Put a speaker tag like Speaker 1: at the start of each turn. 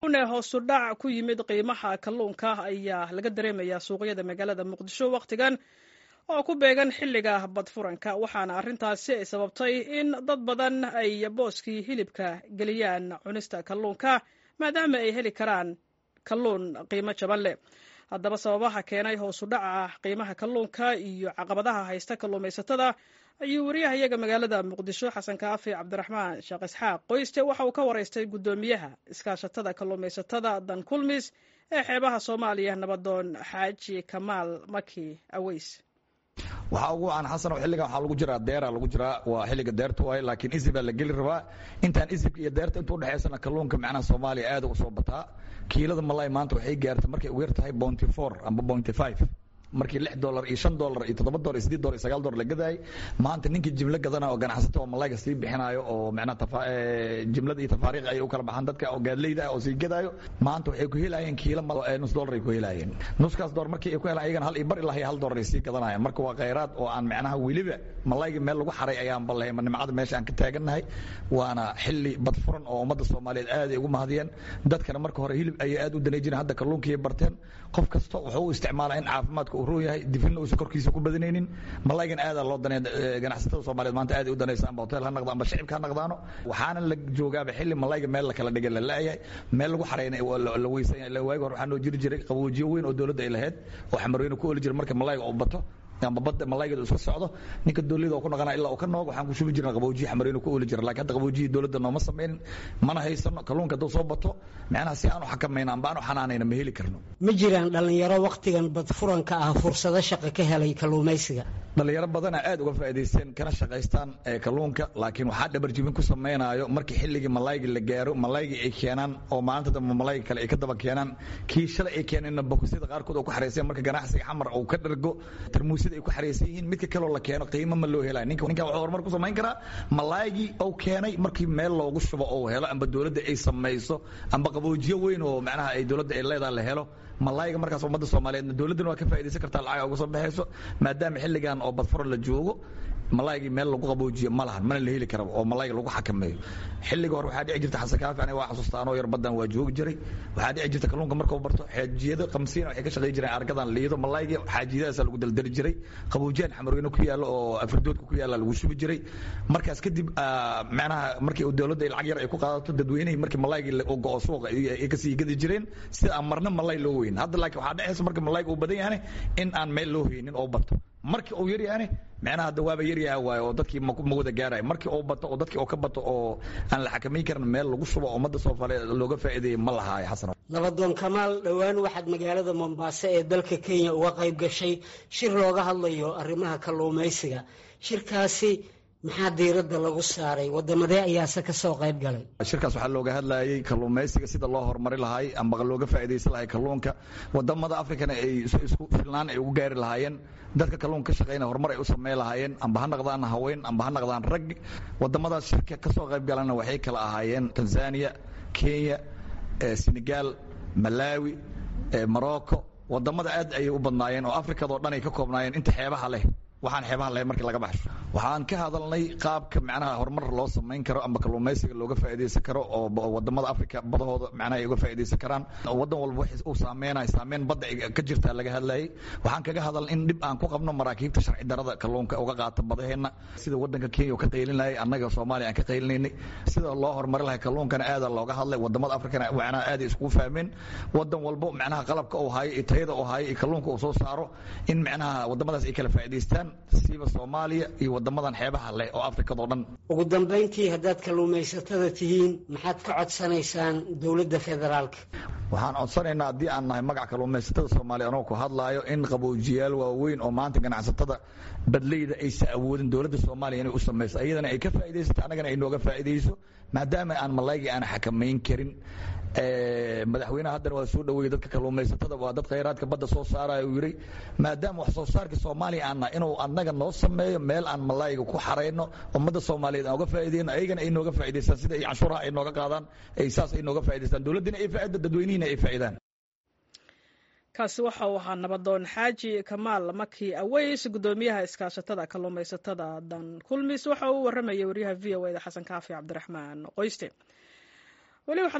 Speaker 1: bilownee hoosu dhac ku yimid qiimaha kalluunka ayaa laga dareemayaa suuqyada magaalada muqdisho wakhtigan oo ku beegan xilliga badfuranka waxaana arrintaasi ay sababtay in dad badan ay booskii hilibka geliyaan cunista kalluunka maadaama ay heli karaan kalluun qiimo jaban leh haddaba sababaha keenay hoosu dhaca qiimaha kalluunka iyo caqabadaha haysta kalluumaysatada ayuu wariyahayaga magaalada muqdisho xasan kaafi cabdiraxmaan sheekh isxaaq qoyste waxa uu ka waraystay guddoomiyaha iskaashatada kalluumaysatada dan kulmis ee xeebaha soomaaliya nabadoon xaaji kamaal maki aweys
Speaker 2: waxaa ugu wacan xasan oo xilligan waxaa lagu jiraa deera lagu jiraa waa xilliga deerta waaye laakiin isib baa la geli rabaa intaan isibka iyo deerta inta udhexaysana kalluunka macnaha soomaaliya aad u soo bataa kiilada malay maanta waxay gaartay markay ugu yar tahay bounty four amba bounty five markii lix dolar iyo shan dolar iyo toddoba dolar iyo sideed dolar iyo sagaal dolar la gadaayay maanta ninkii jimlo gadana oo ganacsata oo malayga sii bixinaayo oo macnaha jimlada iyo tafaariiq ay u kala baxaan dadka oo gaadleyda ah oo sii gadaayo maanta waxay ku helayeen kiilo nus dolar ay ku helayeen nuskaas dolar markii ay ku helaan ayagana hal iyo bar ilaa iyo hal dolar ay sii gadanayaan marka waa khayraad oo aan macnaha weliba malayga meel lagu xaray ayaan ballahay nimcada meesha aan ka taagannahay waana xilli badfuran oo ummadda soomaaliyeed aad ay ugu mahadiyeen dadkana marka hore hilib ayay aad u danay jireen hadda kalluunkii barteen qof kasta wuxuu u isticmaalaa in caafimaadka uu roon yahay difina uusan korkiisa ku badanaynin malaygan aadaa loo danay ganacsatada soomaaliyeed maanta aad ay u danaysa amba hotel ha naqdo amba shicibka ha naqdaano waxaana la joogaaba xilli malayga meel la kala dhigay la la'yahay meel lagu xarayna la weysan yahay waagi hore waxaa noo jiri jiray qaboojiyo weyn oo dowladda ay lahayd oo xamarweyne ku oli jiray marka malayga uu bato amba badda malaygeedu iska socdo ninka dowladda oo ku naqanaa ilaa uu ka noog waxaan ku shubi jirna qaboojiye xamareynu ku ooli jira laakiin hadda qaboojiyii dowladda nooma samaynin mana haysano kalluunka hadduu soo bato macnaha si aanu xakamayno amba aanu xanaanayna ma heli karno
Speaker 3: ma jiraan dhallinyaro wakhtigan badfuranka ah fursado shaqo ka helay kalluumaysiga
Speaker 2: dhallinyaro badana aad uga faa'iidaysteen kana shaqaystaan kalluunka laakiin waxaa dhabarjibin ku samaynayo markii xilligii malayga la gaaro malaygii ay keenaan oo maalinta dambe malayga kale ay ka daba keenaan kii shalay ay keeneenna bokosyada qaarkood oo ku xarayseen marka ganacsiga xamar uu ka dhargo tarmuusyada ay ku xaraysan yihiin midka kaloo la keeno qiimo ma loo helay ninka ninka wuxuu horumar ku samayn karaa malaygii uu keenay markii meel loogu shubo oo helo amba dowladda ay samayso amba qaboojiyo weyn oo macnaha ay dowladda ay leedahay la helo malayga markaas ummadda soomaaliyeed dowladdana waa ka faa'iidaysan kartaa lacag uga soo baxayso maadaama xilligan oo badfuro la joogo malaygii meel lagu qaboojiyo ma lahan mana la heli karaba oo malayga lagu xakameeyo xilliga hore waxaa dhici jirta xasan kaafi aniga waa xasuusta anoo yar badan waa joogi jiray waxaa dhici jirta kalluunka markuu barto xaajiyada qamsiina waxay ka shaqayn jireen argadan liido malaygii xaajiyadaasaa lagu daldali jiray qaboojiyaan xamarweyne ku yaalla oo afridoodka ku yaalla lagu shubi jiray markaas kadib macnaha markii uu dowladda lacag yar ay ku qaadato dadweynihii markii malaygii uu go'o suuqa ay kasii gadi jireen sida aan marna malay loo weyn hadda laakiin waxaa dhexaysa marka malayga uu badan yahane in aan meel loo haynin oo bato markii uu yar yahane macnaha hadda waaba yaryaha waayo oo dadkii ma wada gaarayo markii uu bato oo dadkii oo ka bato oo aan la xakamayn karin meel lagu shubo ummadda soomaaliyeed looga faa'iideeyay ma lahaayo xasan
Speaker 3: nabadoon kamaal dhowaan waxaad magaalada mombaaso ee dalka kenya uga qayb gashay shir looga hadlayo arrimaha kalluumaysiga shirkaasi maxaa diiradda lagu saaray wadamadee ayaase ka soo qayb galay
Speaker 2: shirkaas waxaa looga hadlayay kalluumaysiga sida loo horumari lahay amba looga faa'iidaysan lahay kalluunka wadamada afrikana ay isku filnaan ay ugu gaari lahaayeen dadka kalluunka ka shaqaynaya horumar ay u sameyn lahaayeen amba ha naqdaan haween amba ha naqdaan rag wadamadaas shirka ka soo qayb galana waxay kala ahaayeen tanzania kenya senegal malawi morocco wadamada aad ayay u badnaayeen oo afrikadao dhan ay ka koobnaayeen inta xeebaha leh waxaan xeebaha lahayn markii laga baxsho waxaan ka hadalnay qaabka macnaha horumar loo samayn karo amba kalluumaysiga looga faa'iidaysan karo oo wadamada afrika badahooda macnaha ay uga faa'iidaysan karaan wadan walba wax uu saameynayo saameyn badda ka jirtaa laga hadlayay waxaan kaga hadalnay in dhib aan ku qabno maraakiibta sharci darada kalluunka uga qaata badaheenna sida wadanka kenya ka qaylinayay annaga soomaaliya aan ka qaylinaynay sida loo horumari lahay kalluunkana aada looga hadlay wadamada afrikana macnaha aad iskugu fahmeen wadan walbo macnaha qalabka uu hayo iyo tayada uu hayo iyo kalluunka uu soo saaro in macnaha wadamadaas ay kala faa'iidaystaan siiba soomaaliya iyo wadamadan xeebaha leh oo afrikado dhan
Speaker 3: ugu dambayntii haddaad kalluumaysatada tihiin maxaad ka codsanaysaan dowladda federaalka
Speaker 2: waxaan codsanaynaa haddii aan nahay magaca kalluumaysatada soomaaliya anoo ku hadlaayo in qaboojiyaal waaweyn oo maanta ganacsatada badleyda aysa awoodin dowladda soomaaliya inay u samayso iyadana ay ka faa'iidaysato annagana ay nooga faa'iidayso maadaama aan malaygii aan xakamayn karin madaxweynaha haddana waa soo dhaweeyey dadka kalluumaysatada waa dad khayraadka badda soo saaraya uu yidhi maadaama wax soo saarka soomaaliya aan nahay inuu annaga noo sameeyo meel aan malayga ku xarayno ummadda soomaaliyeed aan uga faa'iideyno ayagana ay nooga faa'idaystaan sida ay canshuuraha ay nooga qaadaan ay saas ay nooga faa'idaystaan dowladdina ay faa'ido dadweynihina ay faa'idaan
Speaker 1: kaasi waxa uu ahaa nabadoon xaaji kamaal maki aweys guddoomiyaha iskaashatada kalluumaysatada dan kulmis waxa uu warramayay waryaha v o eda xasan kaafi cabdiraxmaan qoyste